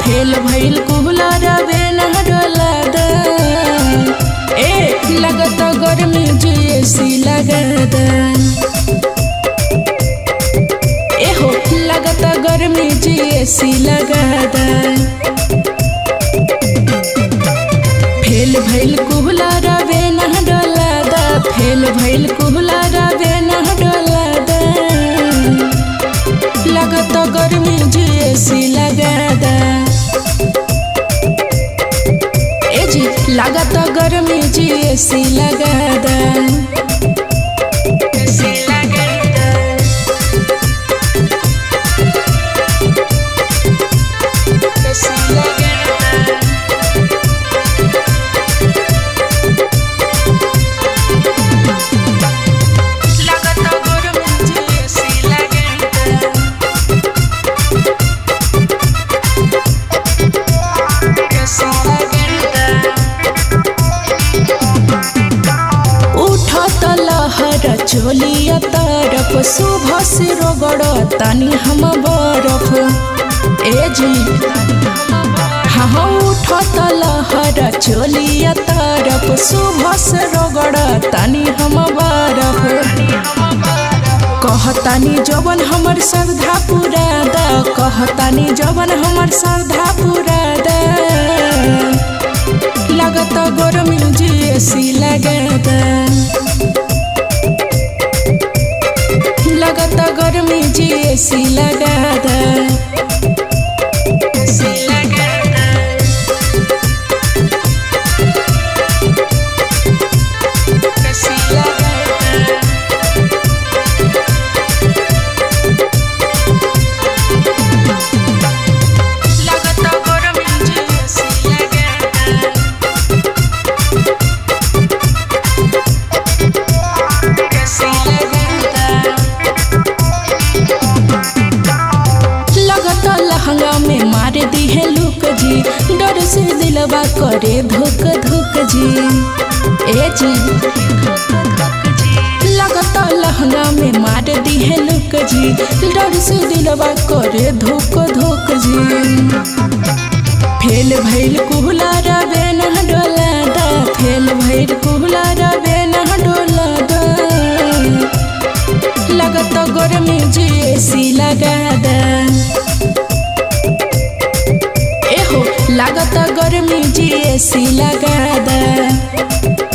fail भइल कुहलर बेना डोला दा ए लगत गर्मी जैसी लगदा ए हो लगत गर्मी जैसी लगदा फेल भइल कुहलर बेना डोला दा फेल भइल कुहलर बेना डोला दा लगत गर्मी जैसी लगदा ए जी लागत गर्मी जैसी लगदा ऐसी लगदा ऐसी लगदा लागत गर्मी जैसी लगदा उठत लहर चोलिया तरफ सुबह से रगड़ तानी हम बरफ ए जी हाँ उठत लहर चोलिया तरफ सुबह से रगड़ तानी हम बरफ कहतानी जवन हमर श्रद्धा पूरा दा कहतानी जवन हमर श्रद्धा पूरा दा लगत गरमी जैसी लगदा लगत गरमी जैसी लगदा ऐसी लगदा ऐसी लगदा लगत गरमी जैसी लगदा ऐसी लगदा लगत लहंगा में मार दी है लुक जी डर से दिलवा करे धुक धुक जी ए जी लगत लहंगा में मार दी है लुक जी डर से दिलवा करे धुक धुक जी फेल भइल कुहला रबे न डोला दा फेल भइल कुहला रबे न डोला दा लगत गर्मी जैसी लगदा ए हो लागत गर्मी जैसी लगदा